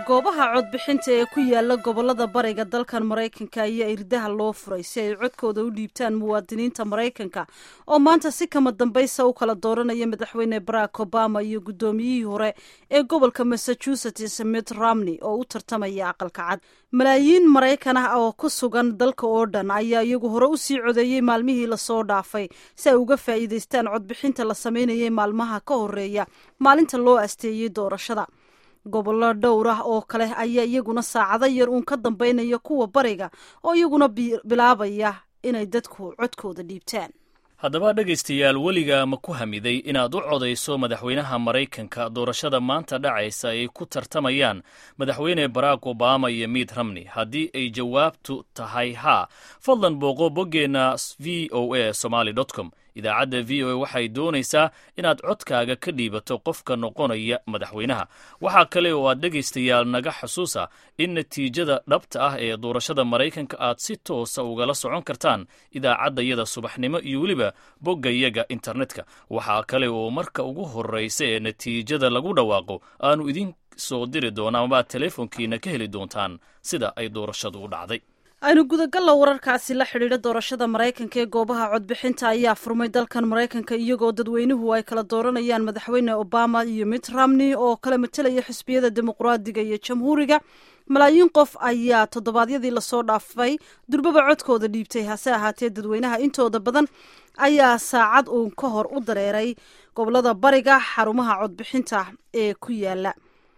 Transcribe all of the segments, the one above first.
goobaha codbixinta ee ku yaala gobolada bariga dalkan maraykanka ayaa irdaha loo furay si ay codkooda u dhiibtaan muwaadiniinta maraykanka oo maanta si kama dambaysa u kala dooranaya madaxweyne barack obama iyo guddoomiyihii hore ee gobolka massachusetts mitt romney oo u tartamaya aqalka cad malaayiin maraykan ah oo ku sugan dalka oo dhan ayaa iyagu hore usii codeeyey maalmihii lasoo dhaafay si ay uga faa'iidaystaan codbixinta la sameynayay maalmaha ka horeeya maalinta loo asteeyey doorashada gobollo dhowr ah oo kale ayaa iyaguna saacado yar uun ka dambeynaya kuwa bariga oo iyaguna bilaabaya inay dadku codkooda dhiibtaan haddaba dhegaystayaal weliga ma ku hamiday inaad u codayso madaxweynaha maraykanka doorashada maanta dhacaysa ay ku tartamayaan madaxweyne barack obama iyo mitt romney haddii ay jawaabtu tahay haa fadlan booqo boggeenna v o a somaly com idaacadda v o a waxay doonaysaa inaad codkaaga ka dhiibato qofka noqonaya madaxweynaha waxaa kale oo aad dhegaystayaal naga xusuusa in natiijada dhabta ah ee doorashada maraykanka aad si toosa ugala socon kartaan idaacaddayada subaxnimo iyo weliba boggayaga internetka waxaa kale oo marka ugu horraysa ee natiijada lagu dhawaaqo aanu idin soo diri doona amabaad teleefonkiina ka heli doontaan sida ay doorashadu u dhacday aynu gudagalla wararkaasi la xidhiidha doorashada maraykanka ee goobaha codbixinta ayaa furmay dalkan maraykanka iyagoo dadweynuhu ay kala dooranayaan madaxweyne obama iyo mitt romney oo kala matelaya xisbiyada dimuqraadiga iyo jamhuuriga malaayiin qof ayaa toddobaadyadii lasoo dhaafay durbaba codkooda dhiibtay hase ahaatee dadweynaha intooda badan ayaa saacad uun ka hor u dareeray gobolada bariga xarumaha codbixinta ee ku yaala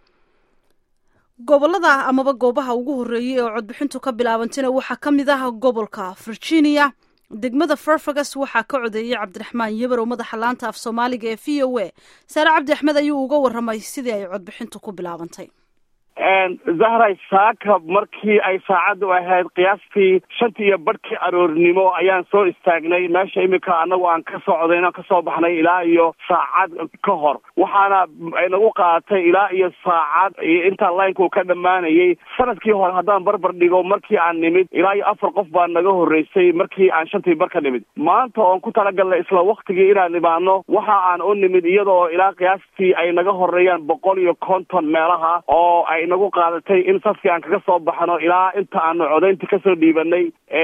gobolada amaba goobaha ugu horreeyey oo codbixintu ka bilaabantayna waxaa ka mid ah gobolka virginia degmada farfagas waxaa ka codeeyey cabdiraxmaan yebar oo madaxa laanta af soomaaliga ee v o a saare cabdi axmed ayuu uga warramay sidii ay codbixintu ku bilaabantay zahray saaka markii ay saacaddu ahayd qiyaastii shantii iyo badhkii aroornimo ayaan soo istaagnay meesha iminka annagu aan ka socday inaan kasoo baxnay ilaa iyo saacad ka hor waxaana nagu qaadatay ilaa iyo saacad intaa laynku ka dhammaanayay sanadkii hore haddaan barbar dhigo markii aan nimid ilaa iyo afar qof baa naga horreysay markii aan shantii bar ka nimid maanta oon ku talagalnay isla waktigii inaan imaano waxa aan u nimid iyadoo ilaa qiyaastii ay naga horeeyaan boqol iyo konton meelaha oo ay nagu qaadatay in safkii aan kaga soo baxno ilaa inta aanu codaynta kasoo dhiibanay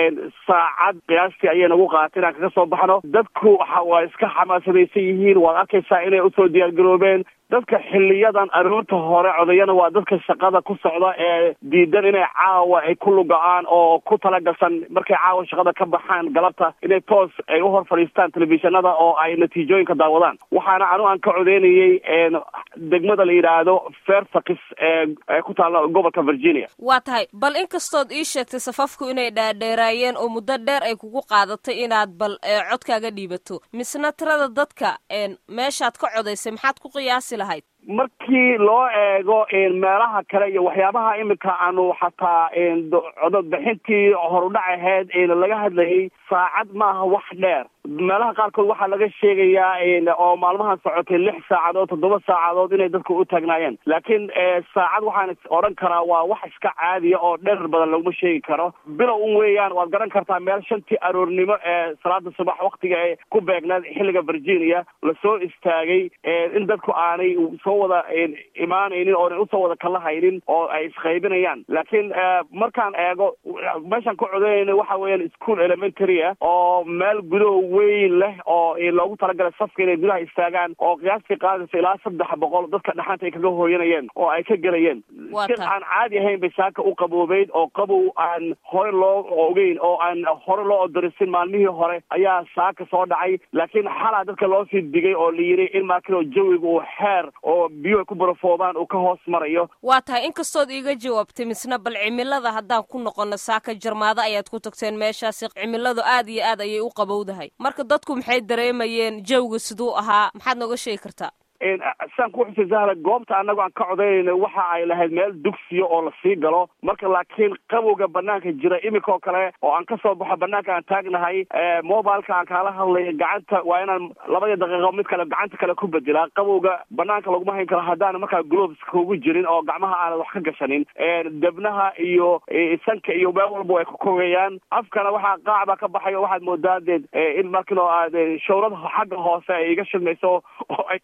saacad qiyaastii ayay nagu qaadatay inaan kaga soo baxno dadku waa iska xamaasadaysan yihiin waad arkaysaa inay usoo diyaargaroobeen dadka xiliyadan aroorta hore codayana waa dadka shaqada ku socda ee diidan inay caawa ay ku luga-aan oo ku talagalsan markay caawa shaqada ka baxaan galabta inay toos ay u hor fadhiistaan telefishinada oo ay natiijooyinka daawadaan waxaana anu aan ka codeynayay degmada la yidhaahdo fairfax ee ku taalla gobolka virginia waa tahay bal inkastood ii sheegtay safafku inay dhaadheeraayeen oo muddo dheer ay kugu qaadatay inaad bal codkaaga dhiibato misna tirada dadka meeshaad ka codaysay maxaad ku qiyaasi lahayd markii loo eego meelaha kale iyo waxyaabaha iminka aanu xataa cododbixintii horudhac ahayd laga hadlayay saacad maaha wax dheer meelaha qaarkood waxaa laga sheegayaa oo maalmahan socotay lix saacadood toddoba saacadood inay dadku u taagnaayeen laakiin saacad waxaan odhan karaa waa wax iska caadiya oo dherer badan laguma sheegi karo bilow un weeyaan waad garan kartaa meel shantii aroornimo ee salaada subax waktiga ee ku beegnaad xilliga virginia lasoo istaagay in dadku aanay soo wada imaanaynin oonay usoo wada kala haynin oo ay isqaybinayaan laakiin markaan eego meeshaan ka codeynayna waxa weeyaan school elementary ah oo meel gudaho weyn leh oo loogu talagalay safka inay gudaha istaagaan oo qiyaastii qaadaysa ilaa saddex boqol dadka dhaxanta ay kaga hooyanayeen oo ay ka gelayeen si aan caadi ahayn bay saaka u qaboobeyd oo qabow aan hore loo ogeyn oo aan hore loo odorisin maalmihii hore ayaa saaka soo dhacay laakiin xalaa dadka loo sii digay oo la yidhi in markino jawiga uu xeer oo biyo ay ku barafoobaan uu ka hoos marayo waa tahay inkastood iiga jawaabtay misna bal cimilada haddaan ku noqono saaka jarmaado ayaad ku tagteen meeshaasi cimiladu aad iyo aad ayay u qabowdahay marka dadku maxay dareemayeen jawga siduu ahaa maxaad nooga sheegi kartaa saan ku xusay zahra goobta annago aan ka codaynayna waxa ay lahayd meel dugsiya oo lasii galo marka laakiin qabowga banaanka jira iminka oo kale oo aan kasoo baxo banaanka aan taagnahay mobileka aan kaala hadlay gacanta waa inaan labadii daqiiqo mid kale gacanta kale ku bedelaa qabowga banaanka laguma hayn karo haddaan markaa gloves kugu jirin oo gacmaha aanad wax ka gashanin debnaha iyo sanka iyo meel walba ay ku kogayaan afkana waxaa qaac baa ka baxayo waxaad moodaa deed in markino aad shawrada xagga hoose ay iga shilmayso oo ay kasoo karayso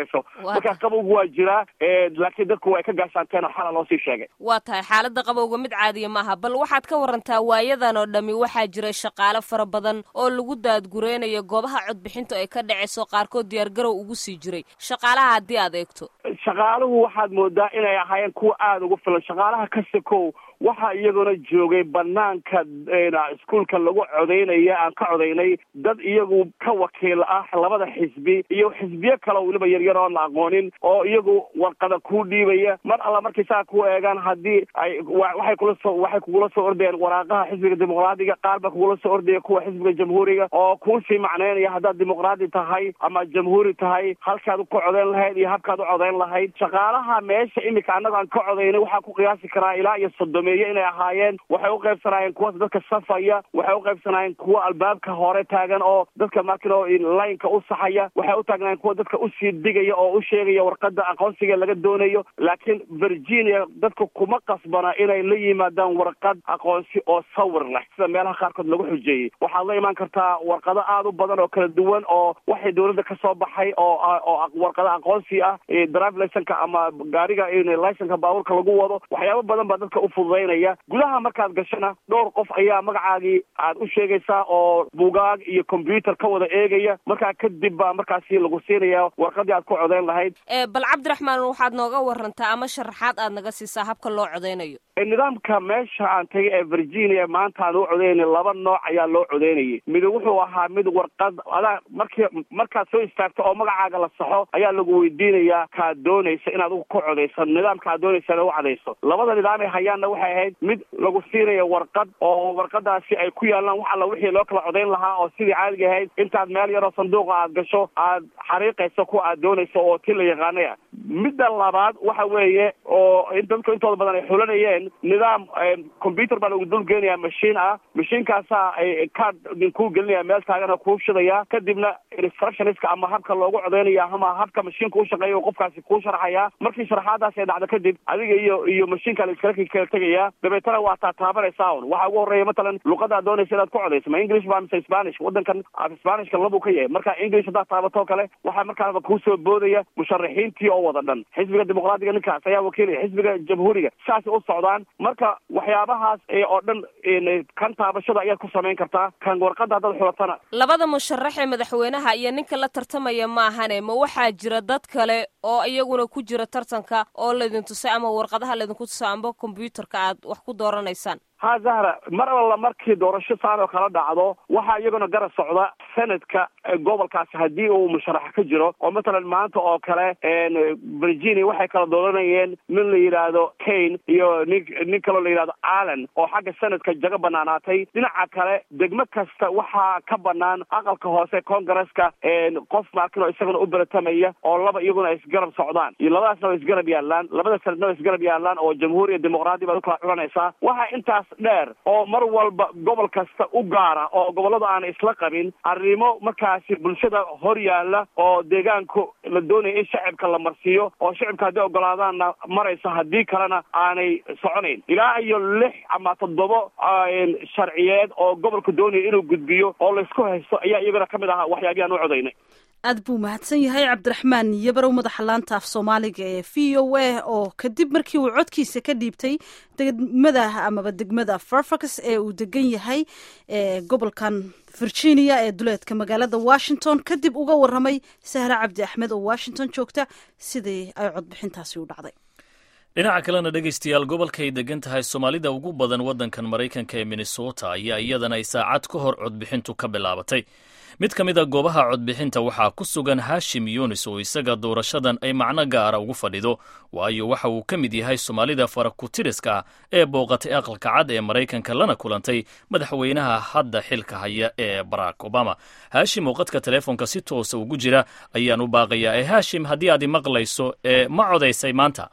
garanayso marka qabowgu waa jiraa laakiin dadku way ka gaashaanteen oo xala loo sii sheegay waa tahay xaaladda qabowga mid caadiya maaha bal waxaad ka warantaa waayadan oo dhami waxaa jira shaqaale fara badan oo lagu daadgureynayo goobaha codbixinta ay ka dhacayso qaarkood diyaargarow ugu sii jiray shaqaalaha haddii aad eegto shaqaaluhu waxaad moodaa inay ahaayeen kuwa aada ugu filan shaqaalaha kasta kow waxaa iyaguna joogay banaanka iskuolka lagu codaynaya aan ka codaynay dad iyagu ka wakiil ah labada xisbi iyo xisbiyo kale weliba yaryar oon la aqoonin oo iyagu warqada kuu dhiibaya mar alla markay saa ku eegaan haddii ay waxay kula soo waxay kugula soo ordayeen waraaqaha xisbiga dimuqraadiga qaar ba kugula soo ordaya kuwa xisbiga jamhuuriga oo kuusii macneynaya haddaad dimuqraadi tahay ama jamhuuri tahay halkaad ka codayn lahayd iyo habkaad u codayn lahayd shaqaalaha meesha imika annago aan ka codaynay waxaa ku qiyaasi karaa ilaa iyo sodomeeye inay ahaayeen waxay u qaybsanaayeen kuwa dadka safaya waxay u qaybsanaayeen kuwa albaabka hore taagan oo dadka markino laynka u saxaya waxay u taagnaayeen kuwa dadka usii digaya oo u sheegaya warqada aqoonsiga laga doonayo laakiin virginia dadka kuma qasbana inay la yimaadaan warqad aqoonsi oo sawir leh sida meelaha qaarkood lagu xujeeyey waxaad la imaan kartaa warqado aada u badan oo kala duwan oo waxay dawladda ka soo baxay oo oo warqado aqoonsi ah drive licenka ama gaariga licenka baabuurka lagu wado waxyaabo badan baa dadka ufududaynaya gudaha markaad gashana dhowr qof ayaa magacaagii aad u sheegaysaa oo bugaag iyo combyuter ka wada eegaya markaa kadib baa markaasi lagu siinaya warqadii aad ku codayn lahayd bal cabdiraxmaan waxaad nooga warantaa ama sharaxaad aad naga siisaa habka loo codaynayo nidaamka meesha aan tagay ee virginia maanta aan u codaynay laba nooc ayaa loo codaynayay mid wuxuu ahaa mid warqad adaa markii markaad soo istaagto oo magacaaga la saxo ayaa lagu weydiinayaa kaad doonaysa inaad ku codayso nidaamka aad doonaysa inaad u cadayso labada nidaam ay hayaanna waxay ahayd mid lagu siinayo warqad oo warqadaasi ay ku yaalaan wax alla wixii loo kala codayn lahaa oo sidii caadiga ahayd intaad meel yaroo sanduuqa aad gasho aad xariiqayso kuwa aad doonayso oo ti la yaqaanay ah midda labaad waxa weeye oo dadku intooda badan ay xulanayeen nidaam combyuter baa lagu dul geenayaa mashiin ah mashiinkaasaa card kuu gelinaya meel taagana kuu shidaya kadibna instructionska ama habka loogu codaynaya ama habka mashiinka u shaqeeya qofkaasi kuu sharxaya markii sharaxaadaas ay dhacdo kadib adiga iyo iyo mashiinka la iskala kala tegaya dabeetana waa taa taabanaysaa un waxaa ugu horreeya matalan luqadaad doonaysa inaad ku codayso ma english ba mise spanish wadankan spanishka labuu ka yahay marka english haddaad taabatoo kale waxaa markaaba kuusoo boodaya musharaxiintii oo wada dhan xisbiga dimuqraadiga ninkaas ayaa wakiilaya xisbiga jamhuuriga saasay u socdaan marka waxyaabahaas oo dhan kan taabashada ayaad ku samayn kartaa kan warqada haddaad xulatana labada musharax ee madaxweynaha iyo ninka la tartamaya maahane ma waxaa jira dad kale oo iyaguna ku jira tartanka oo laydin tusay ama warqadaha laydinku tusay amba combyuterka aad wax ku dooranaysaan ha zahra mar alla markii doorasho saan oo kala dhacdo waxaa iyaguna garab socda sanadka gobolkaasi haddii uu musharax ka jiro oo matalan maanta oo kale virginia waxay kala dooranayeen nin la yidhaahdo kane iyo nin nin kaloo la yidhahdo allen oo xagga sanadka jaga banaanaatay dhinaca kale degmo kasta waxaa ka banaan aqalka hoose congresska qof maakin oo isaguna u beratamaya oo laba iyaguna ay isgarab socdaan iyo labadaasna way isgarab yaalaan labada sanadna way isgarab yaalaan oo jamhuuriya dimuqraadi baad ukala culanaysaa waxaa intaas dheer oo mar walba gobol kasta u gaara oo gobollada aan isla qabin arrimo markaasi bulshada hor yaalla oo deegaanku la doonaya in shacibka la marsiiyo oo shacibka haddii ogolaadaanna maraysa haddii kalena aanay soconayn ilaa iyo lix ama toddobo sharciyeed oo gobolku doonaya inuu gudbiyo oo laysku haysto ayaa iyagana ka mid ahaa waxyaabihi aan u codaynay aad buu mahadsan yahay cabdiraxmaan yabarow madaxa laanta af soomaaliga ee v o a oo kadib markii uu codkiisa ka dhiibtay degmada amaba degmada farfax ee uu degan yahay gobolkan virginia ee duleedka magaalada washington kadib uga waramay sahre cabdi axmed oo washington joogta sidii ay codbixintaasi u dhacday dhinaca kalena dhegaystayaal gobolkaay degan tahay soomaalida ugu badan waddankan maraykanka ee minnesota ayaa iyadana ay saacad ka hor codbixintu ka bilaabatay mid ka mid a goobaha codbixinta waxaa ku sugan hashim yunis oo isaga doorashadan ay macno gaara ugu fadhido waayo waxa uu ka mid yahay soomaalida farakutiriska ah ee booqatay aqalka cad ee maraykanka lana kulantay madaxweynaha hadda xilka haya ee barack obama haashim oo qadka teleefonka si toosa ugu jira ayaan u baaqayaa ee haashim haddii aad imaqlayso ee ma codaysay maanta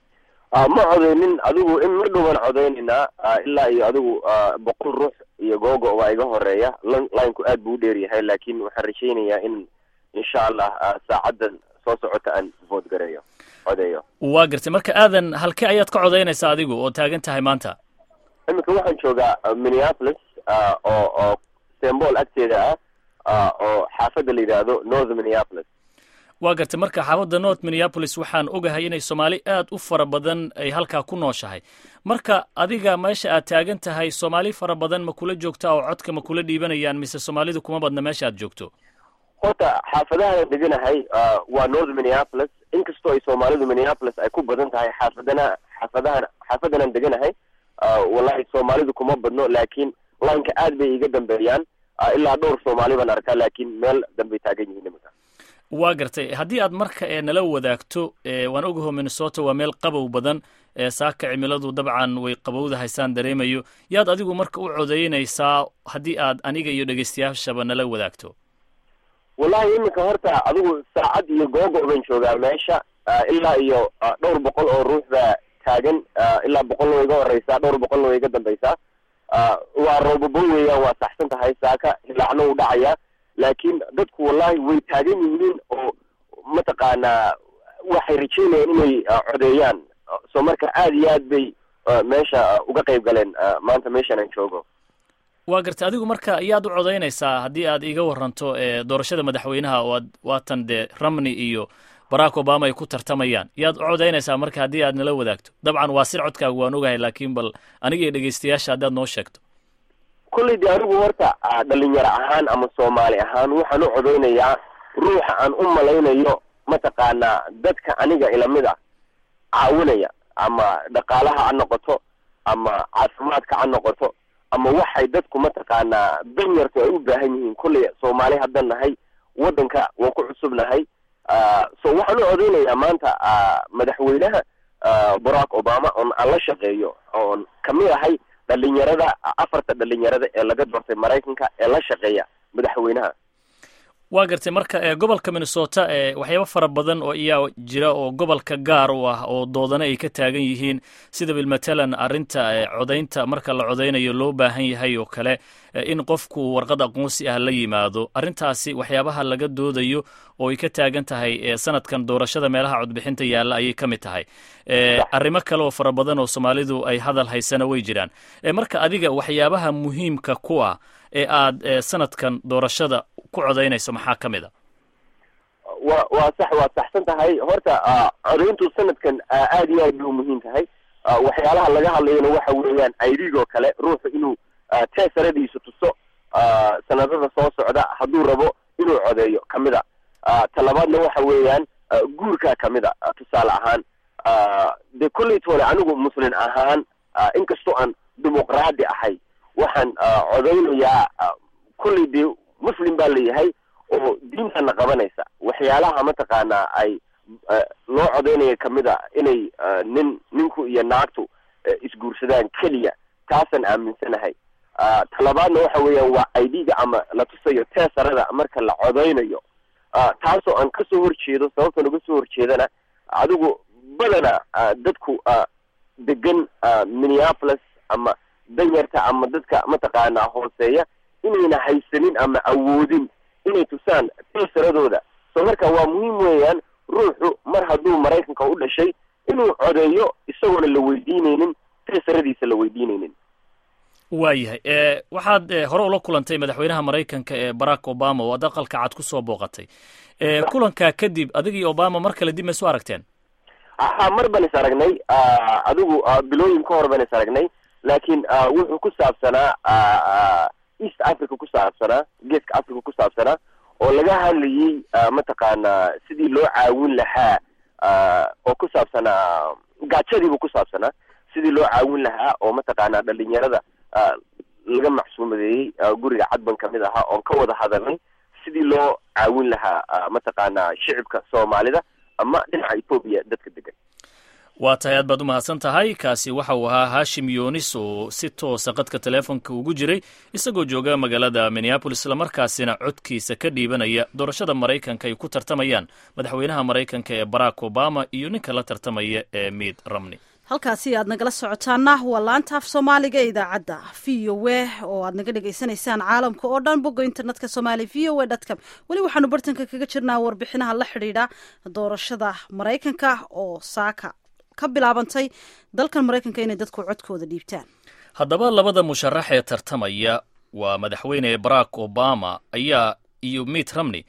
ma codaynin adigu in mar dhowaan codaynaynaa ilaa iyo adigu boqol ruux iyo googo waa iga horeeya linku aad buu u dheer yahay laakiin waxaan rajaynayaa in insha allah saacaddan soo socota aan vood gareeyo codeeyo waa gartay marka aadan halkee ayaad ka codaynaysaa adigu oo taagan tahay maanta iminka waxaan joogaa minneapolis oo oo sembol agteeda ah oo xaafadda la yidhaahdo north minneapolis waa gartay marka xaafadda north minneapolis waxaan ogahay inay soomaali aad u fara badan ay halkaa ku nooshahay marka adiga meesha aad taagan tahay soomaali fara badan ma kula joogtaa oo codka ma kula dhiibanayaan mise soomaalidu kuma badna meesha aad joogto horta xaafadahaan deganahay waa north minneapolis inkastoo ay soomaalidu minneapolis ay ku badan tahay xaafadana xaafadahan xaafadanan deganahay wallahi soomaalidu kuma badno laakiin lineka aad bay iga dambeeyaan ilaa dhowr soomaali baan arkaa laakiin meel dambay taagan yihiin nimanka waa gartay haddii aad marka ee nala wadaagto waan ogaho minnesota waa meel qabow badan saaka cimiladu dabcan way qabowdahaysaan dareemayo yaad adigu marka u codaynaysaa haddii aad aniga iyo dhegeystayaashaba nala wadaagto wallahi iminka horta adigu saacad iyo googo ban joogaa meesha ilaa iyo dhowr boqol oo ruux baa taagan ilaa boqolna way iga horeysaa dhowr boqolna way iga dambaysaa waa roobabo weeyaan waa saxsan tahay saaka hilaacno u dhacaya laakiin dadku wallahi way taagan yihiin oo mataqaanaa waxay rajeynayaan inay codeeyaan so marka aad iyo aad bay meesha uga qayb galeen maanta meeshan aan joogo waa gartay adigu marka yaad u codaynaysaa haddii aad iga waranto doorashada madaxweynaha oo aad waatan dee ramney iyo barack obama ay ku tartamayaan yaad u codaynaysaa marka haddii aad nala wadaagto dabcan waa sir codkaagu waan ogahay laakiin bal aniga iyo dhegeystayaasha haddaad noo sheegto kolley de anigu horta dhalinyaro ahaan ama soomaali ahaan waxaan u codaynayaa ruuxa aan u malaynayo mataqaanaa dadka aniga ilamid ah caawinaya ama dhaqaalaha ha noqoto ama caafimaadka ha noqoto ama waxay dadku mataqaanaa danyartu ay u baahan yihiin kolley soomaali haddan nahay waddanka waan ku cusubnahay so waxaan u codaynayaa maanta madaxweynaha barack obama oon aan la shaqeeyo oon kamid ahay dhalinyarada afarta dhalinyarada ee laga doortay maraykanka ee la shaqeeya madaxweynaha waa gartay marka gobolka minnesota waxyaaba fara badan oo iyaa jira oo gobolka gaar u ah oo doodana ay ka taagan yihiin sida bilmatalan arrinta codaynta marka la codaynayo loo baahan yahay oo kale in qofku warqad aqoonsi ah la yimaado arrintaasi waxyaabaha laga doodayo oo ay ka taagan tahay sanadkan doorashada meelaha codbixinta yaalla ayay ka mid tahay arrimo kale oo fara badan oo soomaalidu ay hadal haysana way jiraan marka adiga waxyaabaha muhiimka ku ah ee aad sanadkan doorashada ku codaynayso maxaa ka mid a wa waa sax waa saxsan tahay horta codayntu sanadkan aad iyo aad bay u muhiim tahay waxyaalaha laga hadlayana waxa weeyaan idgoo kale ruuxu inuu teesaradiisu tuso sanadada soo socda hadduu rabo inuu codeeyo kamid a talabaadna waxa weeyaan guurkaa kamid a tusaale ahaan dee kolley toole anigu muslin ahaan inkastoo aan dimuqraadi ahay waxaan codaynayaa kolley dee muslim baa leeyahay oo diintana qabanaysa waxyaalaha mataqaanaa ay loo codaynaya kamid a inay nin ninku iyo naagtu isguursadaan keliya taasaan aaminsanahay talabaadna waxa weeyaan waa idga ama la tusayo teesarada marka la codaynayo taasoo aan kasoo horjeedo sababtan uga soo horjeedana adigu badana dadku degan minneapolis ama danyarta ama dadka mataqaanaa hooseeya inayna haysanin ama awoodin inay tusaan teesaradooda so marka waa muhiim weeyaan ruuxu mar hadduu maraykanka u dhashay inuu codeeyo isagoona la weydiineynin teesaradiisa la weydiineynin waayahay waxaad hore ula kulantay madaxweynaha maraykanka ee barack obama oo ad aqalka cad ku soo booqatay kulankaa kadib adigii obama mar kale dib ma isu aragteen ha mar baan is aragnay adigu bilooyin ka hor baan is aragnay laakiin wuxuu ku saabsanaa east africa ku saabsanaa geeska africa ku saabsanaa oo laga hadlayey mataqaanaa sidii loo caawin lahaa oo ku saabsanaa gaajadiibuu ku saabsanaa sidii loo caawin lahaa oo mataqaanaa dhalinyarada laga macsuumadeeyey guriga cadban kamid ahaa oon ka wada hadalnay sidii loo caawin lahaa mataqaanaa shicibka soomaalida ama dhinaca ethoobiya dadka degan waa tahay aad baad u mahadsan tahay kaasi waxa uu ahaa hashim yunis oo si toosa qadka teleefonka ugu jiray isagoo jooga magaalada minneabolis islamarkaasina codkiisa ka dhiibanaya doorashada maraykanka ay ku tartamayaan madaxweynaha maraykanka ee barack obama iyo ninka la tartamaya ee miid ramney halkaasi aad nagala socotaana waa laanta af soomaaliga ee idaacadda v o e oo aad naga dhagaysanaysaan caalamka oo dhan bogga internetka somaali v o e dtcom weli waxaanu bartanka kaga jirnaa warbixinaha la xidhiidha doorashada maraykanka oo saaka ka bilaabantay dalkan maraykanka inay dadku codkooda dhiibtaan haddaba labada musharax ee tartamaya waa madaxweyne barack obama ayaa iyo mitt romney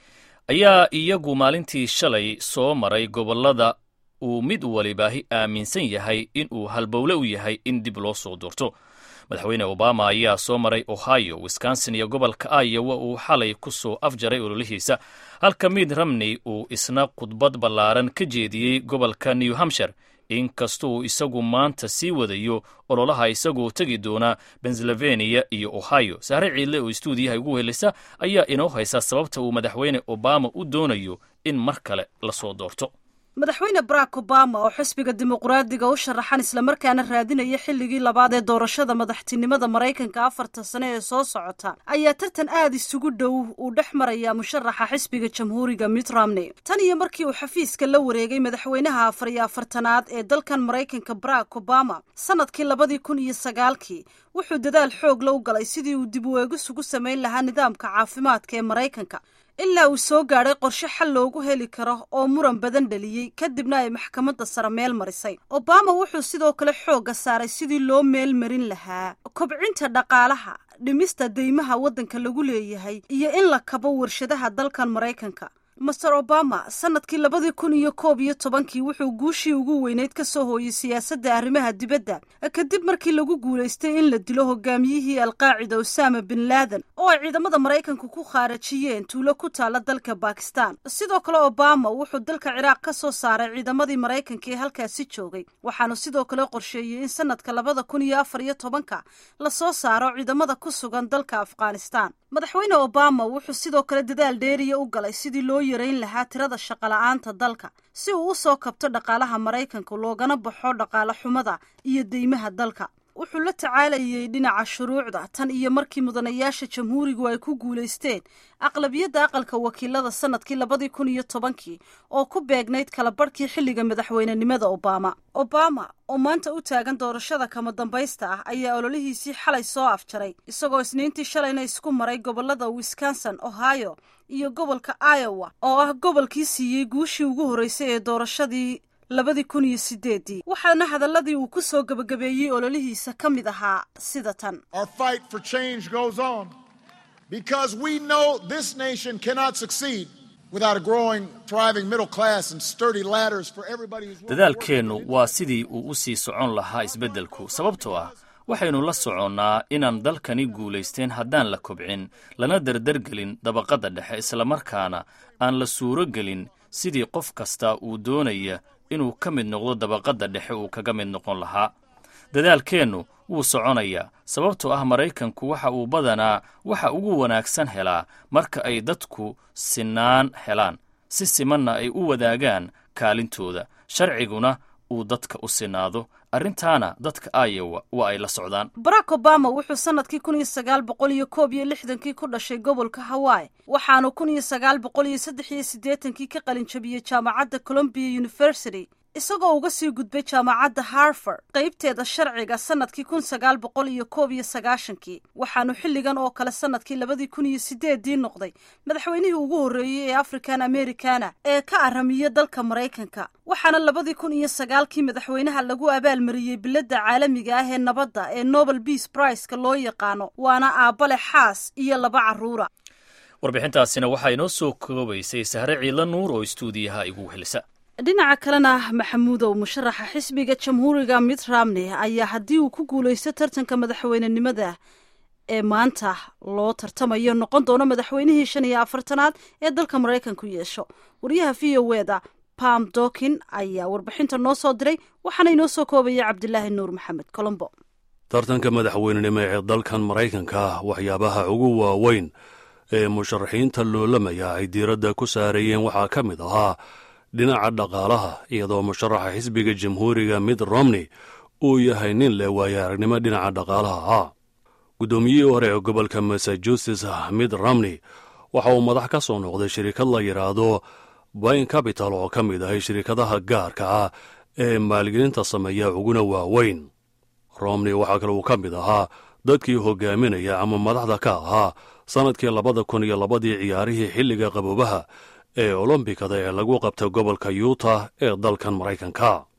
ayaa iyagu maalintii shalay soo maray gobollada uu mid walibaahi aaminsan yahay in uu halbowle u yahay in dib loo soo doorto madaxweyne obama ayaa soo maray ohio wisconsin iyo gobolka iowa uu xalay ku soo afjaray ololihiisa halka miid romney uu isna khudbad ballaaran ka jeediyey gobolka new hampshire inkastoo isagu maanta sii wadayo ololaha isagoo tegi doona pennsylvania iyo ohio sahre ciidle oo istuudiyaha ugu helisa ayaa inoo haysa sababta uu madaxweyne obama u doonayo in mar kale lasoo doorto madaxweyne barack obama oo xisbiga dimuqraadiga u sharaxan islamarkaana raadinaya xilligii labaad ee doorashada madaxtinimada maraykanka afarta sane ee soo socota ayaa tartan aad isugu dhow uu dhex maraya musharaxa xisbiga jamhuuriga mitt romney tan iyo markii uu xafiiska la wareegay madaxweynaha afar iyo afartanaad ee dalkan maraykanka barack obama sanadkii labadii kun iyo sagaalkii wuxuu dadaal xoog la u galay sidii uu dib u eegis ugu samayn lahaa nidaamka caafimaadka ee maraykanka ilaa uu soo gaadhay qorshe xal loogu heli karo oo muran badan dhaliyey kadibna ay maxkamadda sare meel marisay obama wuxuu sidoo kale xoogga saaray sidii loo meel marin lahaa kobcinta dhaqaalaha dhimista deymaha waddanka lagu leeyahay iyo in la kabo warshadaha dalkan maraykanka master obama sanadkii labadii kun iyo koob iyo tobankii wuxuu guushii ugu weyneyd ka soo hooyey siyaasadda arrimaha dibadda kadib markii lagu guulaystay in la dilo hogaamiyihii alqaacida osama bin laadan oo ay ciidamada maraykanku ku khaarajiyeen tuulo ku taala dalka bakistan sidoo kale obama wuxuu dalka ciraaq ka soo saaray ciidamadii maraykanka ee halkaasi joogay waxaanu sidoo kale qorsheeyey in sanadka labada kun iyo afar iyo tobanka lasoo saaro ciidamada ku sugan dalka afghanistan madaxweyne obama wuxuu sidoo kale dadaal dheeriya u galay sidii loo yarayn lahaa tirada shaqola'aanta dalka si uu u soo kabto dhaqaalaha maraykanka loogana baxo dhaqaale xumada iyo deymaha dalka wuxuu la tacaalayay dhinaca shuruucda tan iyo markii mudanayaasha jamhuurigu ay ku guulaysteen aqlabiyadda aqalka wakiilada sanadkii labadii kun iyo tobankii oo ku beegnayd kala barhkii xilliga madaxweynenimada obama obama oo maanta u taagan doorashada kama dambaysta ah ayaa ololihiisii xalay soo afjaray isagoo isniintii shalayna isku maray gobolada wisconsin ohio iyo gobolka iowa oo ah gobolkii siiyey guushii ugu horreysay ee doorashadii labadii kun iyo sideedii waxaana hadaladii uu ku soo gebagabeeyey ololihiisa ka mid ahaa sida tan Our fight for change goes on because we know this nation cannot succeed without a growing, thriving middle class and sturdy ladders for everybody who's willing to work dadaalkeennu waa sidii uu u sii socon lahaa isbeddelku sababtoo ah waxaynu la soconnaa inaan dalkani guulaysteen haddaan la kobcin lana dardargelin dabaqadda dhexe islamarkaana aan la suuro gelin sidii qof kasta uu doonaya inuu ka mid noqdo dabaqadda dhexe uu kaga mid noqon lahaa dadaalkeennu wuu soconayaa sababtoo ah maraykanku waxa uu badanaa waxa ugu wanaagsan helaa marka ay dadku sinaan helaan si simanna ay u wadaagaan kaalintooda sharciguna uu dadka u sinaado arrintaana dadka iowa waa ay la socdaan barack obama wuxuu sanadkii kun iyo sagaal boqol iyo koob iyo lixdankii ku dhashay gobolka hawaii waxaanu kun iyo sagaal boqol iyo saddex iyo siddeetankii ka qalinjabiyey jaamacadda columbia university isagoo uga sii gudbay jaamacadda harford qaybteeda sharciga sanadkii kun sagaal boqol iyo koob iyo sagaashankii waxaanu xilligan oo kale sanadkii labadii kun iyo sideedii noqday madaxweynihii ugu horreeyey ee african americana ee ka aramiya dalka maraykanka waxaana labadii kun iyo sagaalkii madaxweynaha lagu abaalmariyey biladda caalamiga ah ee nabadda ee nobel peace priceka loo yaqaano waana aabbale xaas iyo laba carruura warbixintaasina waxaa inoo soo koobaysay sahre ciidla nuur oo istuudiyaha igu helisa dhinaca kalena maxamuudow musharaxa xisbiga jamhuuriga mitt romney ayaa haddii uu ku guulaysto tartanka madaxweynenimada ee maanta loo tartamayo noqon doono madaxweynihii shan iyo afartanaad ee dalka maraykanku yeesho wariyaha v o eda pam dokin ayaa warbixinta noo soo diray waxaana inoo soo koobaya cabdilaahi nuur maxamed colombo tartanka madaxweynenimo ee dalkan maraykanka waxyaabaha ugu waaweyn ee musharaxiinta loolamaya ay diiradda ku saarayeen waxaa ka mid ahaa dhinaca dhaqaalaha iyadoo musharaxa xisbiga jamhuuriga mitt romney uu yahay nin leh waaya aragnimo dhinaca dhaqaalaha ah guddoomiyihii hore ee gobolka massachusetts mitt romney waxa uu madax ka soo noqday shirikad la yidhaahdo bain capital oo ka mid ahay shirikadaha gaarka ah ee maalgelinta sameeya uguna waaweyn romney waxaa kale uu ka mid ahaa dadkii hogaaminaya ama madaxda ka ahaa sannadkii labada kun iyo labadii ciyaarihii xilliga qaboobaha ee olombikada ee lagu qabtay gobolka yuutah ee dalkan maraykanka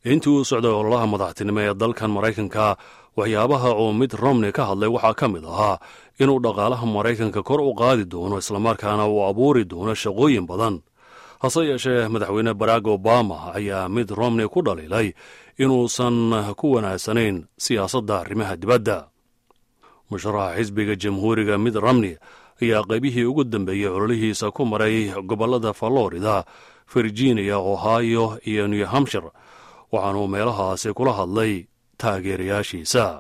intii uu socday ololaha madaxtinimo ee dalkan maraykanka waxyaabaha uu mid romney ka hadlay waxaa ka mid ahaa inuu dhaqaalaha maraykanka kor u qaadi doono islamarkaana uu abuuri doono shaqooyin badan hase yeeshee madaxweyne barack obama ayaa mid romney ku dhaliilay inuusan ku wanaagsanayn siyaasadda arrimaha dibadda musharaxa xisbiga jamhuuriga mid romney ayaa qaybihii ugu dambeeyey ololihiisa ku maray gobollada florida virginia ohio iyo new hampshire waxaanuu meelahaasi kula hadlay taageerayaashiisa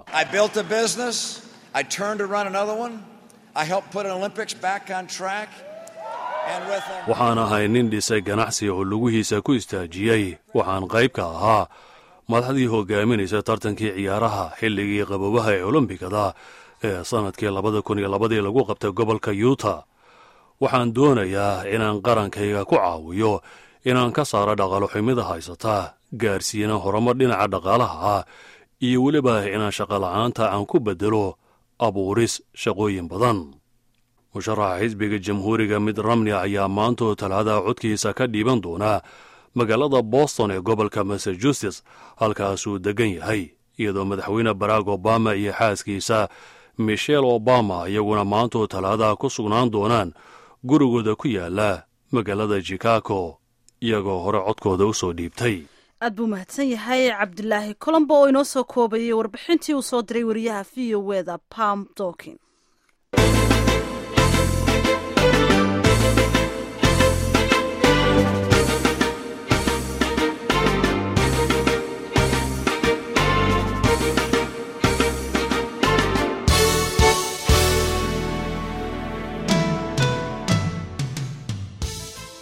waxaan ahay nin dhisay ganacsi oo lugihiisa ku istaajiyey waxaan qayb ka ahaa madaxdii hogaaminaysa tartankii ciyaaraha xilligii qabobaha ee olombikada ee sannadkii labada kun iyo labadii lagu qabtay gobolka yuuta waxaan doonayaa inaan qarankayga ku caawiyo inaan ka saaro dhaqaalo xumida haysata gaarsiina horumar dhinaca dhaqaalaha ah iyo weliba inaan shaqola'aanta aan ku beddelo abuuris shaqooyin badan musharaxa xisbiga jamhuuriga mid ramney ayaa maantoo talaada codkiisa ka dhiiban doonaa magaalada boston ee gobolka massachusetts halkaasuu deggan yahay iyadoo madaxweyne barack obama iyo xaaskiisa michelle obama iyaguna maantoo talaadaha ku sugnaan doonaan gurigooda ku yaala magaalada chicago iyagoo hore codkooda u soo dhiibtay aad buu mahadsan yahay cabdilaahi colombo oo inoo soo koobayay warbixintii uu soo diray wariyaha v o weda pam dokin